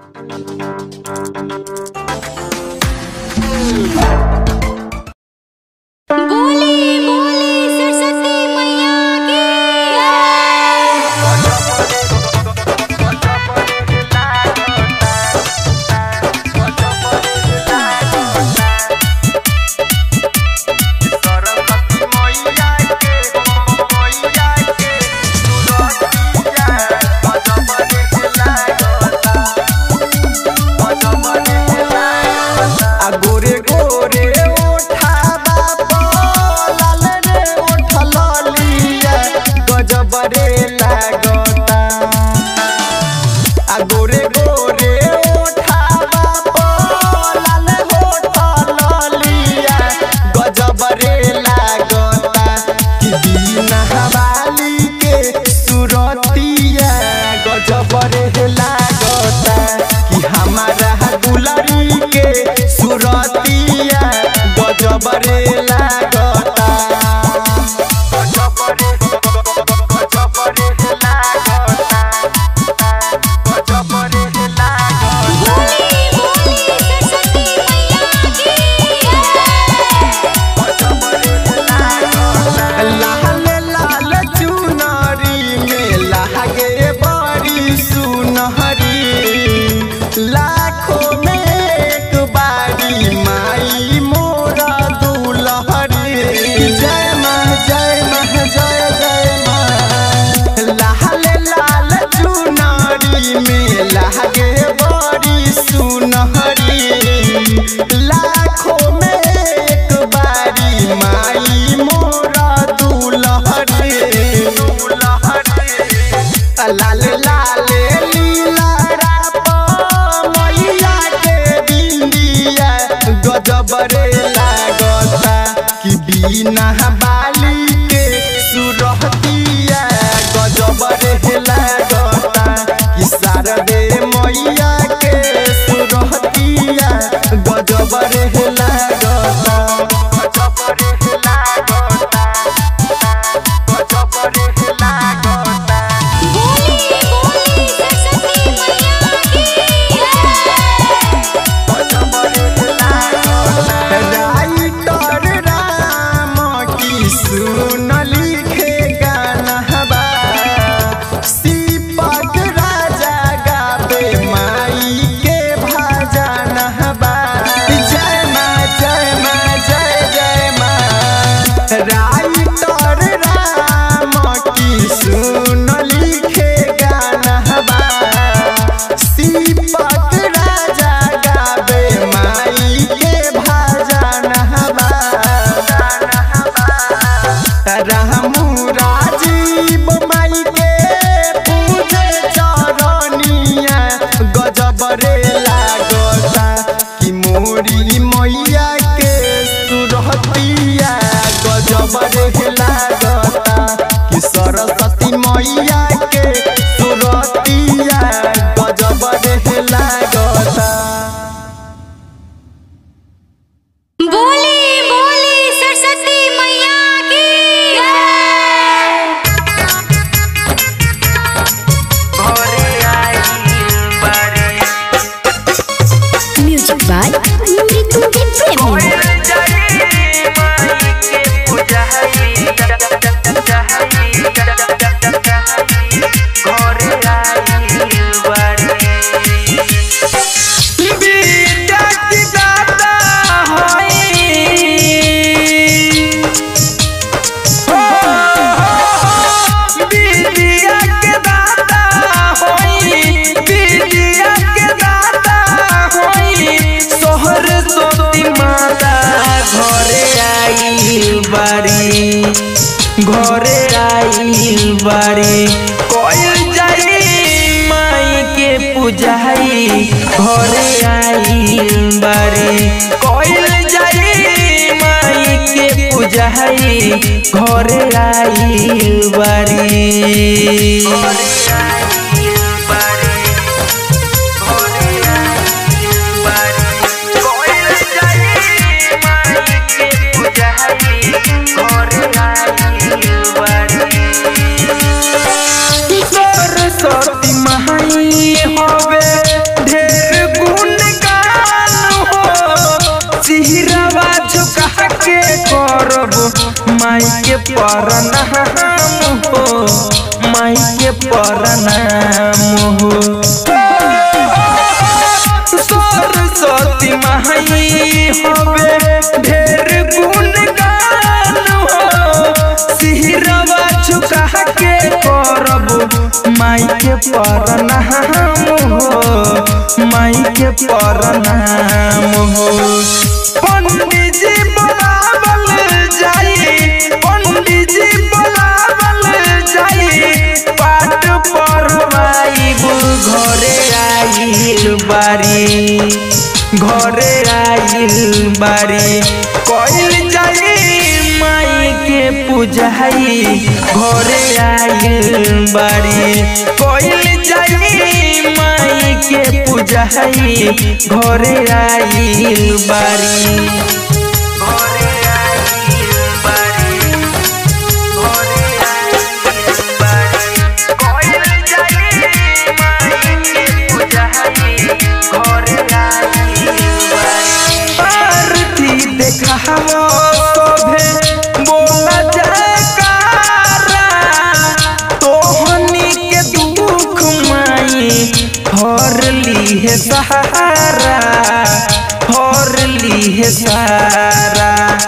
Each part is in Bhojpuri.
बोली बोली सरस्वती मैया की आ गोरे गोरे ओठाबा लाल रे ओठल लिया गजब रे लागता आ गोरे गोरे ओठाबा लाल होठल लिया गजब रे लागता कि बिना हवाली के सुरतिया गजब रे लागता कि हमारा दुलरी के सुरतिया गजब रे लागता गजब रे गजब रे लागता गजब रे लागता बोली बोली सरस्वती मैया की लाल लाल चुनरी में लागे बड़ी सुनहरी लाखों में एक बारी माई मोरा दुलहरी जय माँ जय माँ जय जय माँ लाल लाल चुनरी में लागे बड़ी सुनहरी लाखों में एक बारी माई मोरा दुलहरी लाल लाल लीला राप मैया के बिंदिया गजब रे लागता कि बिना बाली के सुरहतिया गजब रे लागता कि शारदे मैया के सुरहतिया गजब रे लागता गजब रे लागता गजब रे लागता बोली बोली सरस्वती मैया राइटर राम की सुन लिखे गानहबा दीपक राजा गावे माई के भजनहबा जय माँ जय माँ जय जय माँ राइटर राम की सुन लिखे गानहबा दीपक राजा गावे माई के भजनहबा रामू राजीव माई के पूजे चरनिया गजब रे लागता कि मोरी मैया के सुरहतिया गजब रे लागता कि सरस्वती मैया के सुरतिया गजब रे लागता बोली बोली सरस्वती मैया की म्यूजिक बाय मृत्युंजय प्रेमी विद्या की दाता होई हो विद्या के दाता होई विद्या के दाता होई सोहर सोती माता घरे आई बारी घरे आई बारी कोई जाई माई के पूजाई घरे आई बारी कोई जाई माई के पूजाई घरे आई बारी सरस्वती महाई हवे ढेर परनाम हो माई के परनाम हो सरस्वती माई हवे ढेर गुणगान हो सिहरवा झुका के करब माई के परनाम हो माई के परनाम हो पंडित जी बोलावल जाई पंडित जी बोलावल जाई पाठ पढ़वाई घरे आइल बारी घरे आइल बारी कइल जाई माई के पूजाई घरे आइल बारी कइल जाई माई के पूजाई घरे आइल बारी घरे आइल बारी घरे आइल बारी कइल जाई माई के पूजाई घरे आइल बारी आरती देखावो शोभे बोला जयकारा तोहनी के दुख माई हर ली है सहारा हर ली है सारा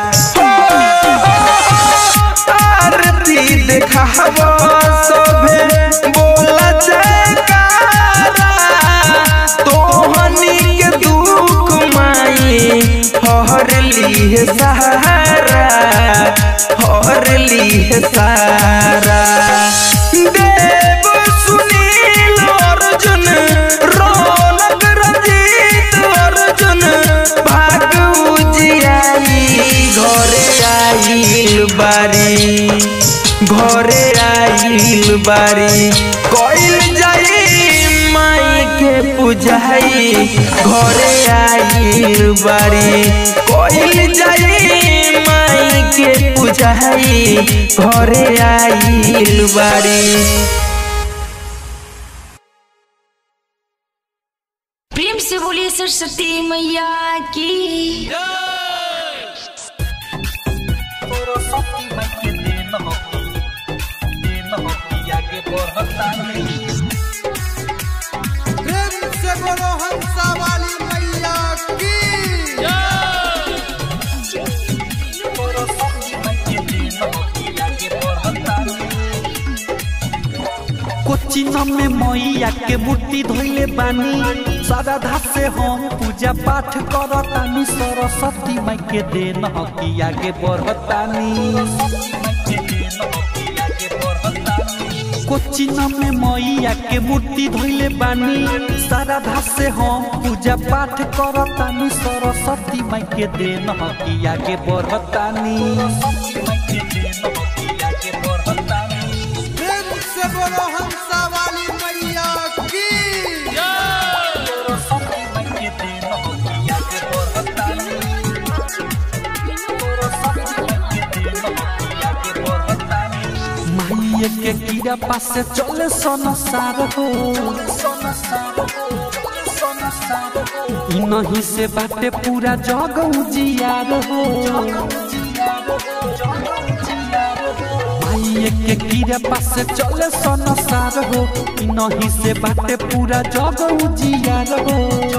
आरती देखावो शोभे बोला जयकारा तोहनी के दुख माई हर ली है सहारा हर ली है सारा देव सुनील अर्जुन रौनक रंजीत अर्जुन भाग उजियाई घरे आइल बारी घरे आइल बारी कइल जाई माई के पूजाई घरे आइल बारी कइल जाई माई के पूजाई घरे आइल बारी प्रेम से बोलिए सरस्वती मैया की प्रेम से बोलो हंसा वाली मैया की कोचिंग में मैया के मूर्ति धोइले बानी श्रद्धा से हम पूजा पाठ करतानी सरस्वती माई के देन हकी आगे बढ़तानी कोचिंग में मैया के मूर्ति धोइले बानी श्रद्धा से हम पूजा पाठ करतानी सरस्वती माई के देन हकी आगे बढ़तानी प्रेम से बोलो हंसा वाली मैया की माइये के कीड़ा पास से चले संसार हो ई नहीं से बाटे पूरा जग उजियार हो माइये के कीड़ा पास से चले संसार हो ई नहीं से बाटे पूरा जग उजियार हो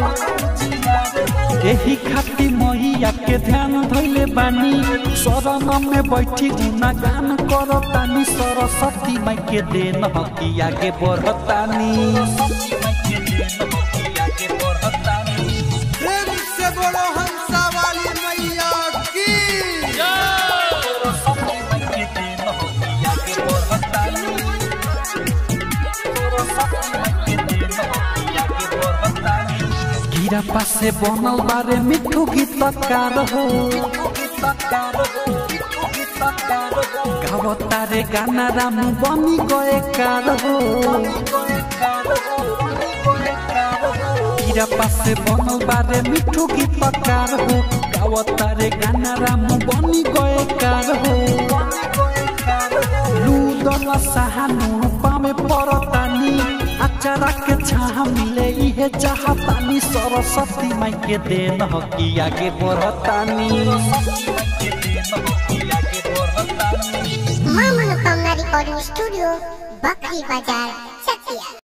एही खातिर मैया के ध्यान धैले बानी शरण में बैठी गुना गान करतानी सरस्वती माई के देन हकी आगे बढ़तानी प्रेम से बोलो हंसा वाली मैया की कीड़ा पासे बनल बारे मिठू गीतकार हो गावतारे गाना राम बनी गए कार हो कीड़ा पासे बनल बारे मिठू गीतकार हो गावतारे गाना राम बनी गए कार हो लूदल सहानु पामे परतानी अचारा के छाह मिले इहे चाहतानी सरस्वती माई के देन हकी आगे बढ़तानी रिकॉर्डिंग स्टूडियो बकरी बाजार चकिया